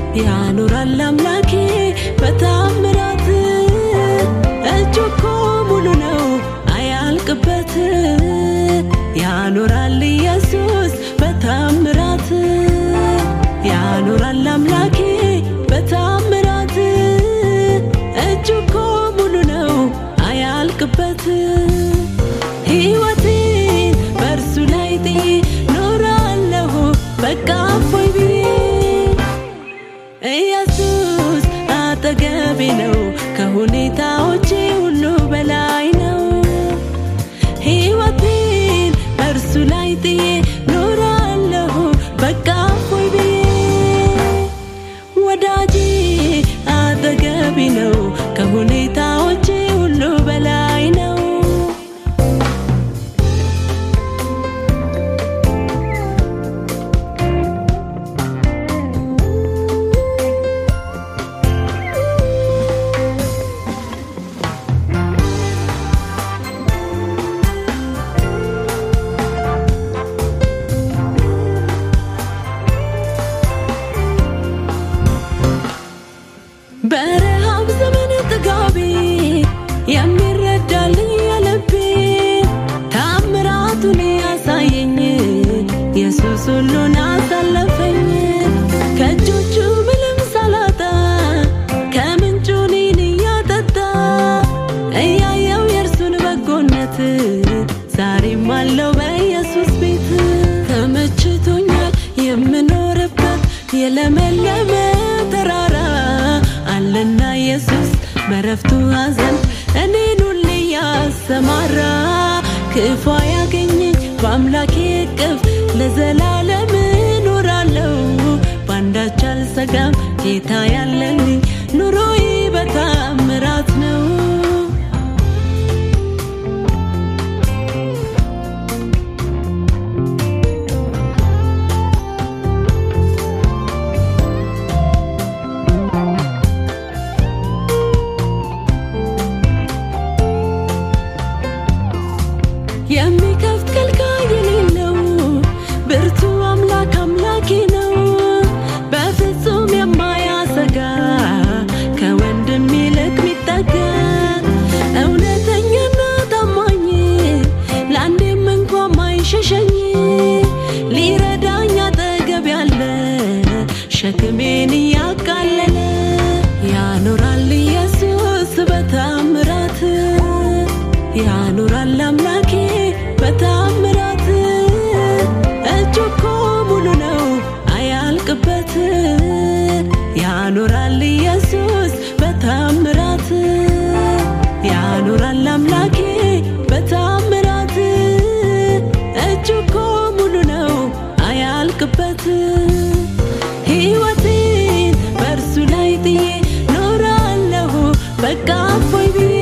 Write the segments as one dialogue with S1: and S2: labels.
S1: ያኖራል አምላኬ በታምራት እጁ እኮ ሙሉ ነው አያልቅበት ያኖራል ኢየሱስ በታምራት ያኖራል አምላኬ በታምራት እጁ እኮ ሙሉ ነው አያልቅበት ሕይወቴን በእርሱ ላይ ጥዬ ኖራለሁ በቃ እፎይ ብዬ ኢየሱስ አጠገቤ ነው ከሁኔታዎቼ ሁሉ በላይ ነው ሕይወቴን በእርሱ ላይ ጥዬ ኖራለሁ በቃ እፎይ ብዬ ወዳጄ አጠገቤ ነው ከሁኔታዎቼ ሁሉ በላይ ነው በረሃብ ዘመን ጥጋቤ የሚረዳልኝ የልቤ ታምራቱን ያሳየኝ ኢየሱስ ሁሉን አሳለፈኝ ከእጆቹ ምንም ሳላጣ ከምንጩ እኔን እያጠጣ እያየው የእርሱን በጎነት ዛሬም አለው በኢየሱስ ቤት ተመችቶኛል የምኖርበት የለመለመ ተራራ አለና ኢየሱስ በረፍቱ ሐዘን እኔን ሁሌ ያሰማራ ክፉ ያገኘኝ በአምላኬ እቅፍ ለዘላለም እኖራለሁ በአንዳች አልሰጋም ጌታ ያለልኝ ኑሮዬ በታምራት ነው የሚከፍት ከልካይ የሌለው ብርቱ አምላክ አምላኬ ነው በፍጹም የማያሰጋ ከወንድም ይልቅ ሚጠጋ እውነተኛና ታማኝ ለአንዴም እንኳ ማይሸሸኝ ሊረዳኝ አጠገብ ያለ ሸክሜን እያቃለለ ያኖራል ኢየሱስ በታምራት ያኖራል አምላኬ በታምራት እጁ እኮ ሙሉ ነው አያልቅበት ያኖራል ኢየሱስ በታምራት ያኖራል አምላኬ በታምራት እጁ እኮ ሙሉ ነው አያልቅበት ሕይወቴን በእርሱ ላይ ጥዬ ኖራለሁ በቃ እፎይ ብዬ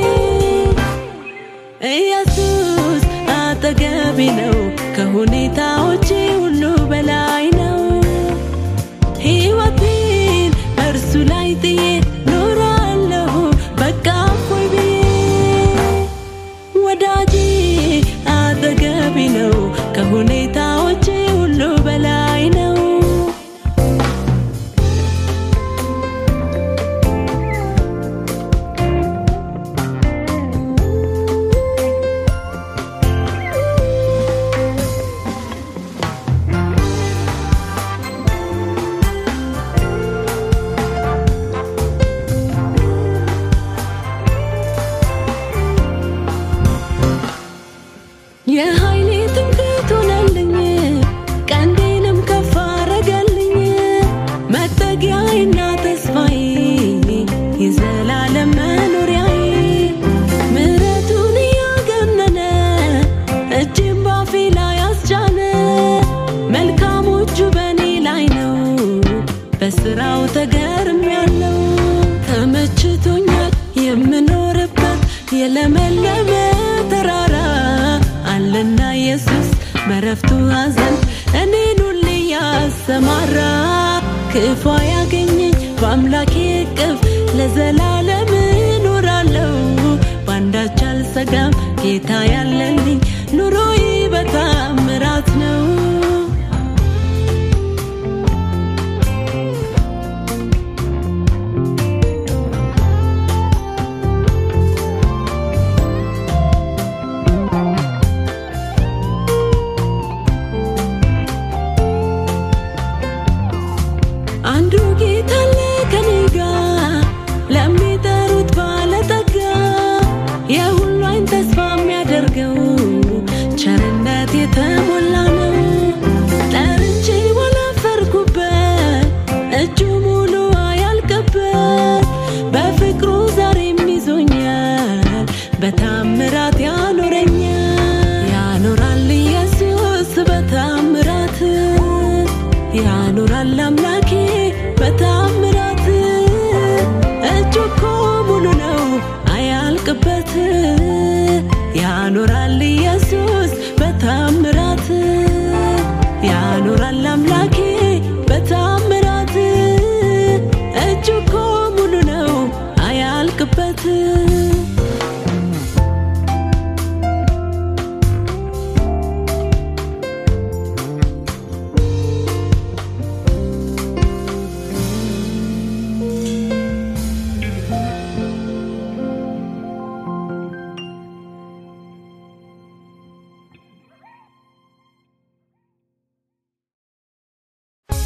S1: ኢየሱስ አጠገቤ ነው ከሁኔታዎቼ ሁሉ በላይ ነው ሕይወቴን በእርሱ ላይ ጥዬ ኖራለሁ በቃ እፎይ ብዬ ወዳጄ አጠገቤ ነው ከሁኔታዎቼ ሁሉ በላይ ነው የኃይሌ ትምክህት ሆነልኝ ቀንዴንም ከፍ አረገልኝ መጠጊያዬና ተስፋዬ የዘላለም መኖሪያዬ ምሕረቱን እያገነነ እጅም ባፌ ላይ አስጫነ መልካሞቹ በእኔ ላይ ነው በስራው ተገርም ያለው ተመችቶኛል የምኖርበት የለመለመ ተራራ አለና ኢየሱስ በረፍቱ ሐዘን እኔን ሁሌ ያሰማራ ክፉ ያገኘኝ በአምላኬ እቅፍ ለዘላለም እኖራለሁ በአንዳች አልሰጋም ጌታ ያለልኝ ኑሮዬ በታምራት ነው አንዱ ጌታ አለ ከኔ ጋር ለሚጠሩት ባለጠጋ የሁሉ አይን ተስፋ የሚያደርገው ቸርነት የተሞላ ነው። ጠርቼ ባላፈርኩበት እጁ ሙሉ አያልቅበት በፍቅሩ ዛሬም ይዞኛል በታምራት ያኖረኛል ያኖራል ኢየሱስ በታምራት ያኖራል አምላኬ በታምራት እጁ እኮ ሙሉ ነው አያልቅበት ያኖራል ኢየሱስ